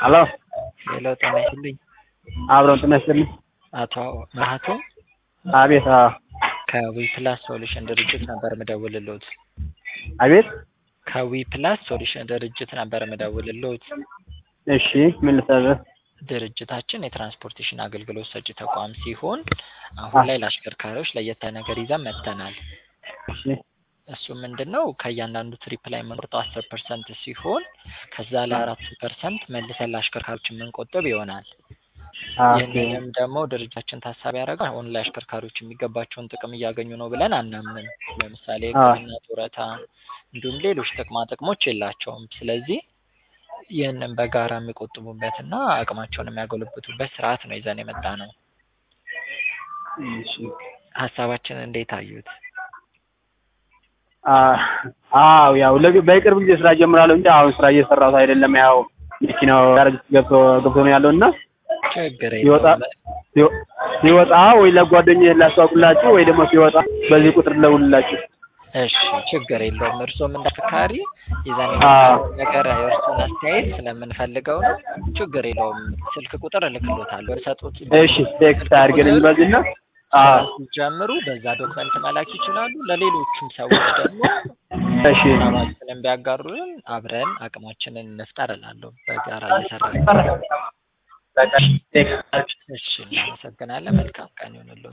ሄሎ ሄሎ ጤና ይስጥልኝ። አብረን ጤና ይስጥልኝ። አቶ መሀቶ አቤት። አዎ ከዊፕላስ ሶሉሽን ድርጅት ነበር ምደውልልዎት። አቤት። ከዊፕላስ ሶሉሽን ድርጅት ነበር ምደውልልዎት። እሺ ምን ልታዘዝ? ድርጅታችን የትራንስፖርቴሽን አገልግሎት ሰጪ ተቋም ሲሆን አሁን ላይ ለአሽከርካሪዎች ለየት ያለ ነገር ይዘን መጥተናል። እሺ እሱ ምንድን ነው ከእያንዳንዱ ትሪፕ ላይ የምንቆርጠው አስር ፐርሰንት ሲሆን ከዛ ላይ አራት ፐርሰንት መልሰን ለአሽከርካሪዎች የምንቆጥብ ይሆናል። ኦኬ ይህንንም ደግሞ ድርጅታችን ታሳቢ ያደረገው አሁን ላይ አሽከርካሪዎች የሚገባቸውን ጥቅም እያገኙ ነው ብለን አናምንም። ለምሳሌ ሕክምና፣ ጡረታ እንዲሁም ሌሎች ጥቅማ ጥቅሞች የላቸውም። ስለዚህ ይህንን በጋራ የሚቆጥቡበትና አቅማቸውን የሚያጎለብቱበት ስርዓት ነው ይዘን የመጣ ነው። እሺ ሀሳባችን እንዴት አዩት? አ- አዎ ያው ለግ- በቅርብ ጊዜ ስራ ጀምራለሁ እንጂ አሁን ስራ እየሰራሁት አይደለም። ያው መኪናው ጋር ገብቶ ገብቶ ነው ያለው እና ችግር ሲወጣ የለውም። ሲወ- ሲወጣ ወይ ለጓደኛዬ ላስተዋውቅላችሁ ወይ ደግሞ ሲወጣ በዚህ ቁጥር ልደውልላችሁ። እሺ ችግር የለውም። እርስዎም እንደ አሽከርካሪ ይዘን አዎ። የመጣነው ነገር የእርስዎን አስተያየት ስለምንፈልገው ነው። ችግር የለውም። ስልክ ቁጥር እልክልዎታለሁ። በሰጡት እሺ ቴክስት አድርገን በዚህና አዎ ሲጀምሩ በዛ ዶክመንት መላክ ይችላሉ። ለሌሎችም ሰዎች ደግሞ እሺ ሀሳባችንን ቢያጋሩን አብረን አቅማችንን እንፍጠር እላለሁ። በጋራ እየሰራን በቃ ቴክስት እሺ፣ እናመሰግናለን። መልካም ቀን ይሁንልዎት።